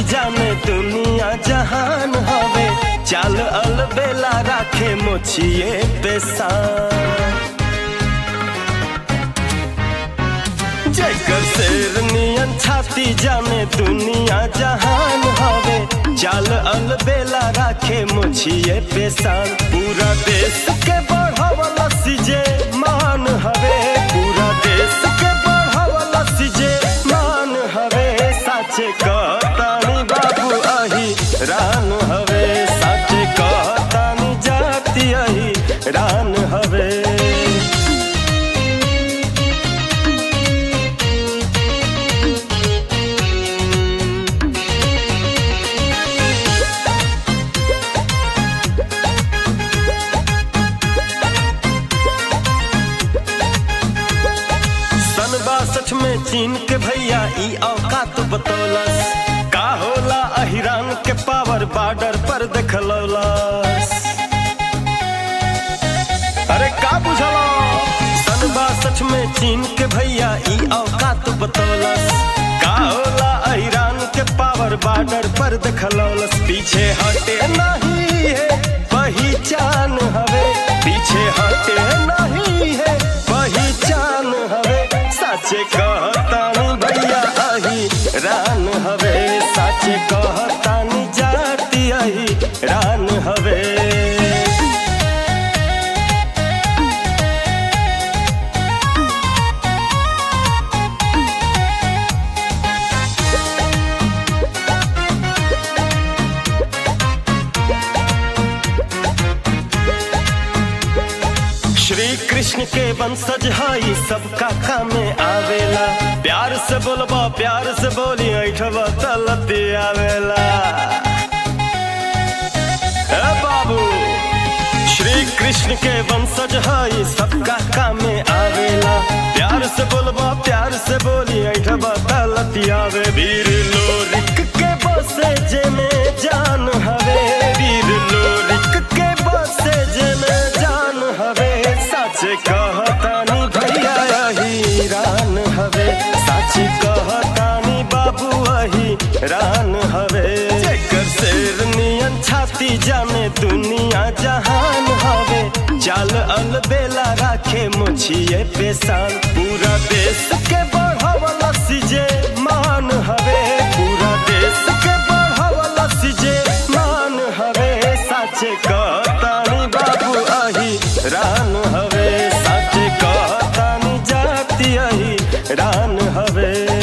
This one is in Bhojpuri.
जाने दुनिया जहान हवे चाल अलबेला राखे मोछिए पेशान जेकर शेर नियन छाती जाने दुनिया जहान हवे चाल अलबेला राखे मुछिए पेशान पूरा देश के बढ़ावला सिजे मान हवे पूरा देश के बढ़ावला सिजे मान हवे साचे कहतानी बाबू अही रान हवे साचे कहतानी जाति अही रान हवे सन बासठ में चीन के भैया ई औकात बतौलस का होला अहिरान के पावर बॉर्डर पर देखलौलस अरे का बुझलो सन बासठ में चीन के भैया ई औकात बतौलस का होला अहिरान के पावर बॉर्डर पर देखलौलस पीछे हटे नहीं है पहचान हवे पीछे हटे नहीं है पहचान हवे साचे कहतानी भैया अही रान हवे साचे कहतानी जाति अही रान हवे श्री कृष्ण के वंशज हई सबका कामे आवेला प्यार से बोलबा प्यार से बोली ऐठबा तलती आवेला ए बाबू श्री कृष्ण के वंशज हई सबका कामे आवेला प्यार से बोलबा प्यार से बोली ऐठबा तलती आवे वीर लोरिक के बसे जेने जान हवे वीर लोरिक के बसे जेने जान हवे सच कहतानी भैया अही रान हवे सच कहतानी बाबू अही रान हवे जेकर शेर नियन छाती जाने दुनिया जहान हवे चाल अलबेला राखे मुछिए पेशान पूरा देश के बढ़ावला सिजे मान हवे पूरा देश के बढ़ावला सिजे मान हवे साचे कहतानी बाबू अही रान हवे साचे कहतानी जाति अही रान हवे